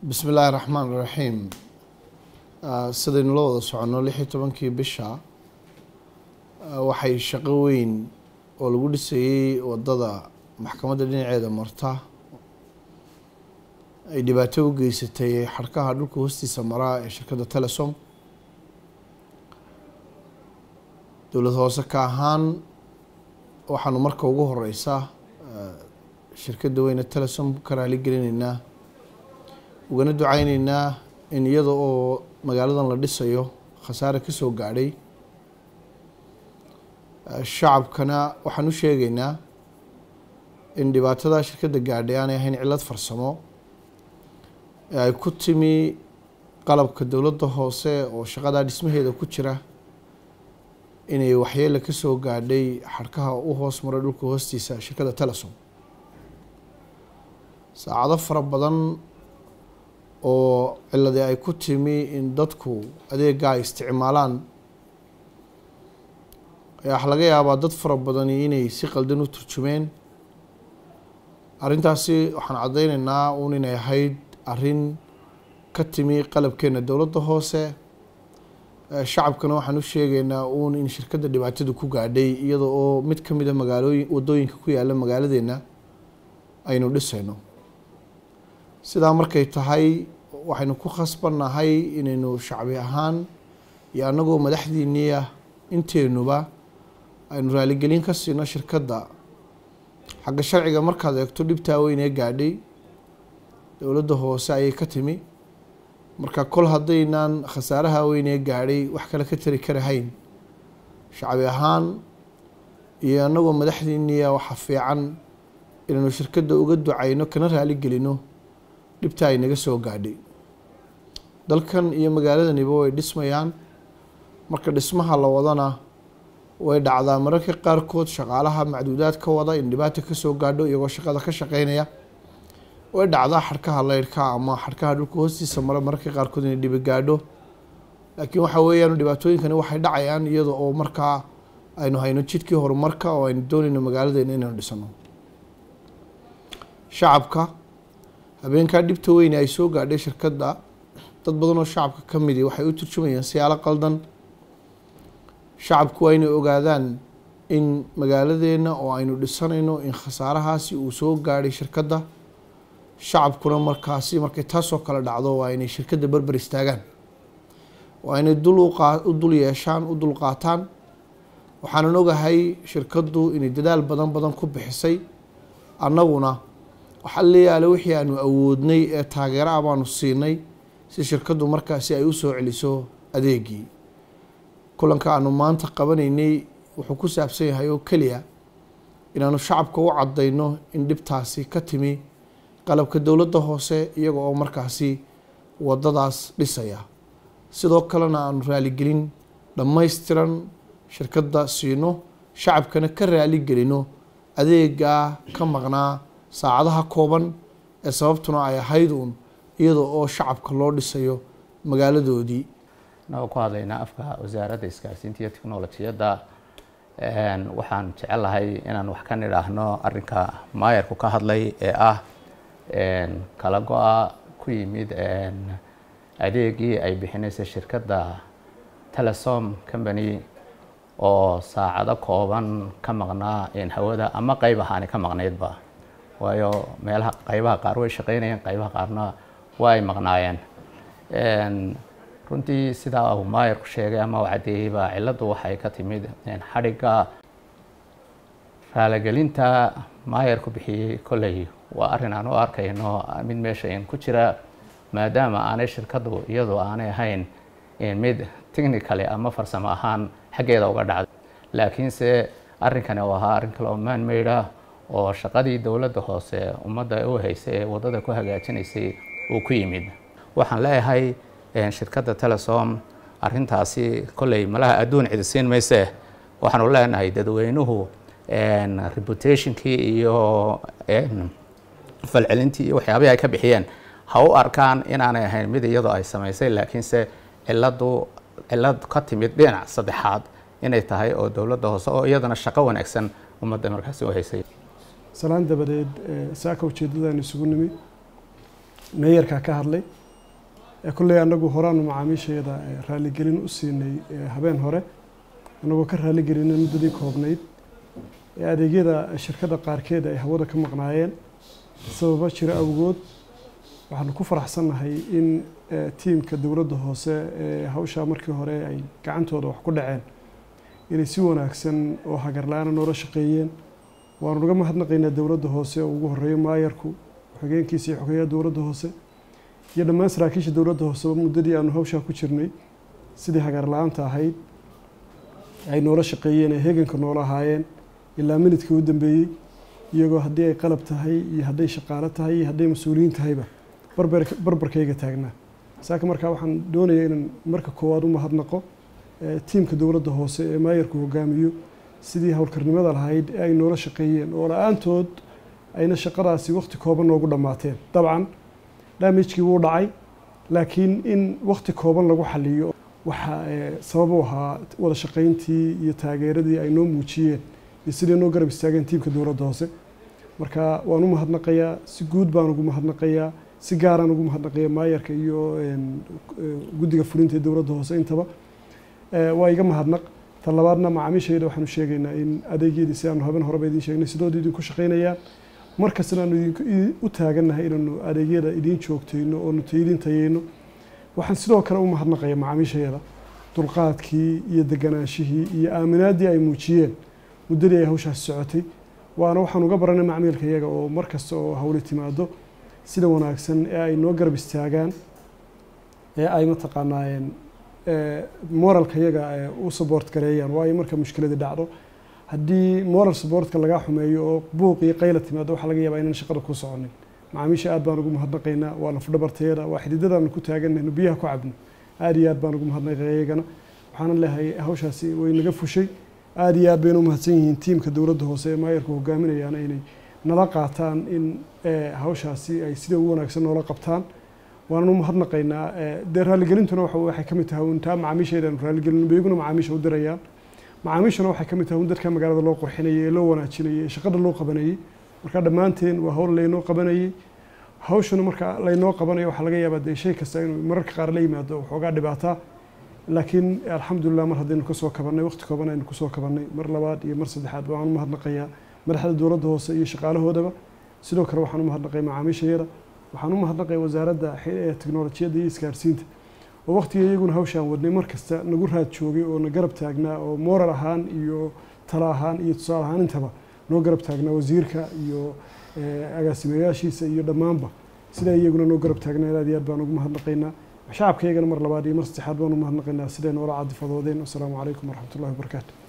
bismi illaahi raxmaan raxiim sidaynu la wada soconno lix iyo tobankii bisha waxay shaqo weyn oo lagu dhisayey wadada maxkamadda dhinaceeda marta ay dhibaato u geysatay xadhkaha dhulka hoostiisa maraa ee shirkadda telesom dowlad hoose ka ahaan waxaanu marka ugu horeysa shirkadda weyne telesom ka raali gelinaynaa ugana duceyneynaa in iyada oo magaaladan la dhisayo khasaare kasoo gaadhay shacabkana waxaan u sheegeynaa in dhibaatada shirkadda gaadhay aanay ahayn cillad farsamo ee ay ku timi qalabka dowladda hoose oo shaqadaa dhismaheeda ku jira inay waxyeele kasoo gaadhay xadhkaha u hoos maray dhulka hoostiisa shirkadda telesom saacado fara badan oo ciladii ay ku timi in dadku adeega ay isticmaalaan ayaa waxa laga yaabaa dad fara badani inay si qaldan u turjumeen arrintaasi waxaan caddeyneynaa uun inay ahayd arrin ka timi qalabkeena dowladda hoose shacabkana waxaan u sheegeynaa uun in shirkadda dhibaatadu ku gaadhay iyada oo mid ka mida magaalooyin wadooyinka ku yaala magaaladeena aynu dhisayno sidaa markay tahay waxaynu ku khasbannahay inaynu shacbi ahaan iyo annagoo madaxdiinii ah inteenuba aynu raaligelin ka siino shirkadda xagga sharciga markaad eegto dhibtaa weyn ee gaadhay dowladda hoose ayay ka timi marka kol haddaynaan khasaaraha weyn ee gaadhay wax kale ka tari karahayn shacbi ahaan iyo annagoo madaxdiiniia waxa fiican inaynu shirkadda uga ducayno kana raaligelino dhibta ay naga soo gaadhay dalkan iyo magaaladaniba way dhismayaan marka dhismaha la wadana way dhacdaa mararka qaarkood shaqaalaha macduudaad ka wada in dhibaata kasoo gaadho iyagoo shaqada ka shaqeynaya way dhacdaa xadhkaha leyrhka ama xadhkaha dhulka hoostiisa mara mararka qaarkood inay dhibi gaadho laakiin waxa weeyaan dhibaatooyinkani waxay dhacayaan iyada oo markaa aynu hayno jidkii horumarka oo aynu doonayno magaaladeena inaynu dhisano shacabka habeenkaa dhibta weyne ay soo gaadhay shirkadda dad badan oo shacabka ka midi waxay u turjumayaan siyaalo qaldan shacabku waa inay ogaadaan in magaaladeena oo aynu dhisanayno in khasaarahaasi uu soo gaadhay shirkadda shacabkuna markaasi markay taasoo kale dhacdo waa inay shirkadda berber istaagaan waa inay dul u dul yeeshaan u dul qaataan waxaanan ogahay shirkaddu inay dadaal badan badan ku bixisay annaguna waxaa leeyaale wixii aanu awoodnay ee taageero ah baanu siinay si shirkaddu markaasi ay u soo celiso adeegii kulanka aanu maanta qabanaynay wuxuu ku saabsan yahay oo keliya inaanu shacabka u caddayno in dhibtaasi ka timi qalabka dowladda hoose iyaga oo markaasi waddadaas dhisaya sidoo kalena aanu raaligelin dhammaystiran shirkadda siino shacabkana ka raaligelino adeegaa ka maqnaa saacadaha kooban ee sababtuna ay ahayd uun iyada oo shacabka loo dhisayo magaaladoodii anagoo ku hadlaynaa afka wasaaradda isgaarsiinta iyo technolojiyadda waxaan jecelahay inaan wax ka nidhaahno arrinka maayarku ka hadlay ee ah kala go-a ku yimid adeegii ay bixinaysa shirkadda telesom company oo saacado kooban ka maqnaa hawada ama qeyb ahaani ka maqnaydba waayo meelaha qaybaha qaar way shaqeynayeen qaybaha qaarna waa ay maqnaayeen runtii sidaa uu maayarku sheegay ama u caddeeyeyba cilladdu waxay ka timid xadhigga raaligelinta maayarku bixiyey kolley waa arrin aan u arkayno mid meesha in ku jira maadaama aanay shirkaddu iyadu aanay ahayn mid technically ama farsamo ahaan xaggeeda uga dhacday laakiinse arrinkani uu ahaa arrin kale oo maanmaydha oo shaqadii dowladda hoose ummadda u haysay ee waddada ku hagaajinaysay uu ku yimid waxaan leeyahay shirkadda telesom arrintaasi kolley malaha adduun cidisiin mayse waxaanu leenahay dadweynuhu reputationkii iyo falcelintii iyo waxyaabihii ay ka bixiyeen ha u arkaan inaanay ahayn mid iyadoo ay samaysay laakiinse ciladu cilad ka timid dhinac saddexaad inay tahay oo dowladda hoose oo iyadana shaqo wanaagsan ummadda markaasi u haysay salaan dabadeed saaka ujeeddadaan isugu nimi meeyarkaa ka hadlay kolley annagu horaanu macaamiisheeda raaligelin u siinay habeen hore annagoo ka raaligelinay muddadii koobnayd ee adeegyada shirkadda qaarkeed ay hawada ka maqnaayeen sababa jiro awgood waxaanu ku faraxsannahay in tiimka dowladda hoose ee hawshaa markii hore ay gacantooda wax ku dhaceen inay si wanaagsan oo hagarla-aana noola shaqeeyeen waanu naga mahadnaqaynaa dowladda hoose oo ugu horeeyo maayarku xogeenkiisa iyo xogeeyaha dowladda hoose iyo dhammaan saraakiisha dowladda hooseba muddadii aanu hawshaa ku jirnay sidii hagarla-aanta ahayd ay noola shaqeeyeen ay heeganka noola ahaayeen ilaa minidkii u dambeeyey iyagoo haddii ay qalab tahay iyo hadday shaqaalo tahay iyo hadday mas-uuliyiin tahayba barbar barbarkayga taagnaa saaka markaa waxaan doonayaa inaan marka koowaad u mahadnaqo tiimka dowladda hoose ee maayarku hogaamiyo sidii howlkarnimada lahayd ee ay noola shaqeeyeen oo la-aantood ayna shaqadaasi waqti kooban noogu dhammaateen dabcan damagekii wuu dhacay laakiin in waqti kooban lagu xaliyo waxaa sabab u ahaa wada shaqayntii iyo taageeradii ay noo muujiyeen iyo sidii noo garab istaageen tiimka dowladda hoose marka waan u mahadnaqayaa si guud baan ugu mahadnaqayaa si gaaraan ugu mahadnaqaya maayarka iyo guddiga fulinta ee dowladda hoose intaba waa iga mahadnaq tan labaadna macaamiishayda waxaanu sheegaynaa in adeegyadii si aanu haben horeba idiin sheegnay sidooda idinku shaqaynayaan markastana aanu u taagannahay inaanu adeegyada idiin joogtayno oonu idin tayeyno waxaan sidoo kale u mahadnaqaya macaamiishayada dulqaadkii iyo deganaanshihii iyo aaminaaddii ay muujiyeen muddadii ay hawshaasi socotay waana waxaan uga baranay macmiilka iyaga oo mar kasta oo hawli timaado sida wanaagsan ee ay noo garab istaagaan ee ay mataqaanaayeen moralka iyaga u support gareeyaan waayo marka mushkiladi dhacdo haddii moral supportka lagaa xumeeyo oo buuq iyo qayla timaado waxaa laga yaabaa inaan shaqada ku soconin macaamiisha aad baan ugu mahadnaqaynaa waa lafdhabarteeda waa xididadaanu ku taaganayno biyaha ku cabno aad iyo aad baan ugu mahadnaqaya iyagana waxaana leehay hawshaasi way naga fushay aad iyo aad bayna u mahadsan yihiin tiimka dowladda hoose ee maayarku hogaaminayaana inay nala qaataan in hawshaasi ay sida ugu wanaagsan noola qabtaan waanan u mahadnaqaynaa dee raaligelintuna waxay ka mid tahay untaa macaamiisheedaanu raaligelin beyguna macaamiisha u dirayaan macaamiishuna waxay ka mid tahay un dadka magaalada loo qurxinayay ee loo wanaajinayay ee shaqada loo qabanayay marka dhammaanteen waa hawl laynoo qabanayay hawshuna marka laynoo qabanayo waxaa laga yaabaa dee shay kasta inuu mararka qaar la yimaado waxoogaa dhibaataa laakiin alxamdulilah mar haddaynu kasoo kabannay waqti kooban aynu kusoo kabannay mar labaad iyo mar saddexaad waxaan u mahadnaqayaa madaxda dowladda hoose iyo shaqaalahoodaba sidoo kale waxaan u mahadnaqay macaamiishayada waxaan u mahadnaqay wasaaradda teknolojiyadda iyo isgaarsiinta oo waqtiga iyaguna hawshaan wadnay mar kasta nagu raad joogay oo na garab taagnaa oo moral ahaan iyo talo ahaan iyo tusaale ahaan intaba noo garab taagnaa wasiirka iyo agaasimayaashiisa iyo dhammaanba sidaa iyaguna noo garab taagnaa aad iyo aad baan ugu mahadnaqaynaa shacabka iyagana mar labaad iyo mar saddexaad baan u mahadnaqaynaa siday noola cadifadoodeen wasalaamu calaykum waraxmatullahi wabarakaatu